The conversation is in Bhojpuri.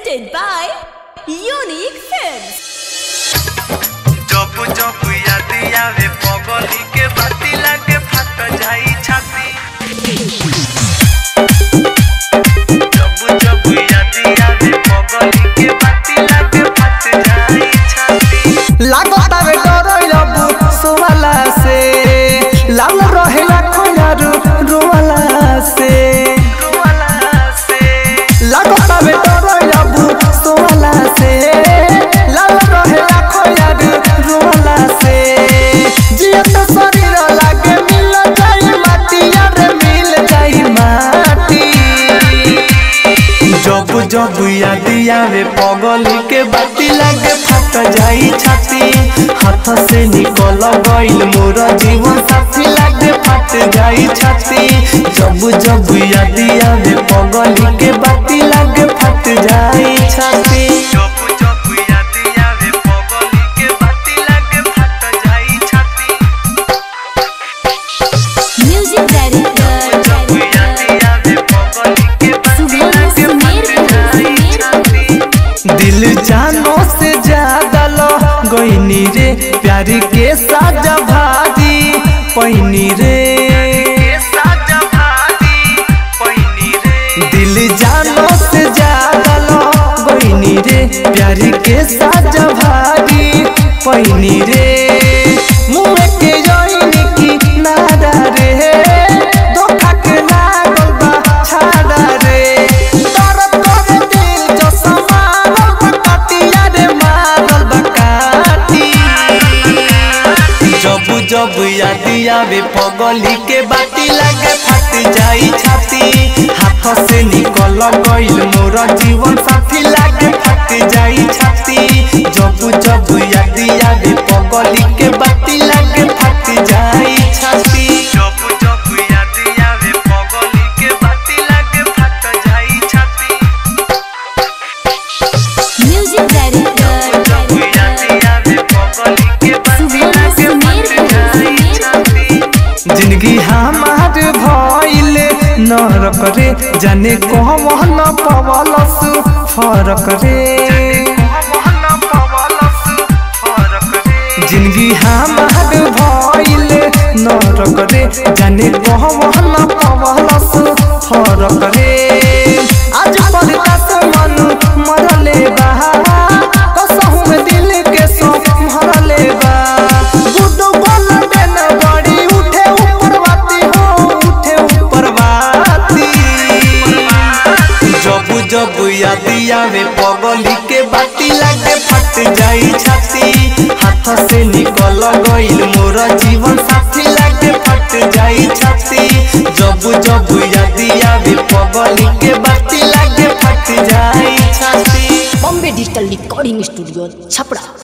presented by Unique Films. जब जब याद आवे पगली के बाती लागे फट जाई छाती जब जब याद आवे पगली के बाती लागे फट जाई छाती लागतावे डरैलबु सोवाला से लाल रहेला खोयारु रोवाला से रुवाला से लागतावे डरैलबु सोवाला से लाल रहेला खोयारु रोवाला से जियत शरीर लागे मिल जाई माटी यार मिल जाई माटी जब जब याद आवे पगली के बाती लागे फट जाई छाती हाथ से निकल गइल मोर जीवन साथी लागे फट जाई छाती जब जब याद आवे पगली के बाती लागे फट जाई छाती जब जब याद आवे पगली के बाती लागे फट जाई छाती Music director, जब याद आवे पगली के बाती लागे फट जाई छाती दिल जानो से ज्यादा लो गईनी रे प्यार के साजा भाजी पैनी रे साजा भाती पैनी रे दिल जानो से ज्यादा लो गईनी रे प्यार के साजा भाजी पैनी रे मुँह के जोइनी की नादा रे धोखा के लागल बा छाड़ा रे दर्द करे दिल जो समारल बा काटिया रे मारल बा काटी जब जब याद आवे पगली के बाती लागे फट जाई छाती हाथ से निकल गइल मोर जीवन साथी लागे फट जाई छाती जब जब याद आवे पगली के बाती लागे फट जाई छाती जब जब याद आवे पगली के बाती लागे फट जाई छाती music director, जब याद आवे पगली के बाती लागे फट जाई छाती जिंदगी हमार भइल नरक रे जाने कहम न पवलस फरक रे मोहन पवलस फरक रे जिंदगी हमार भइल नरक रे जाने कहम न पवलस फरक रे आज परदास मन मरले बा कसहु में दिल के सो भरले बा गुड्डू बोल देन बड़ी उठे ऊपर बाती हो उठे ऊपर बाती जब जब याद आवे पगली के बाती लागे फट जाई छाती हाथ से निकल गइल मोर जीवन साथी लागे फट जाई छाती जब जब याद आवे पगली के बाती लागे फट जाई छाती Bombay digital recording studio Chhapra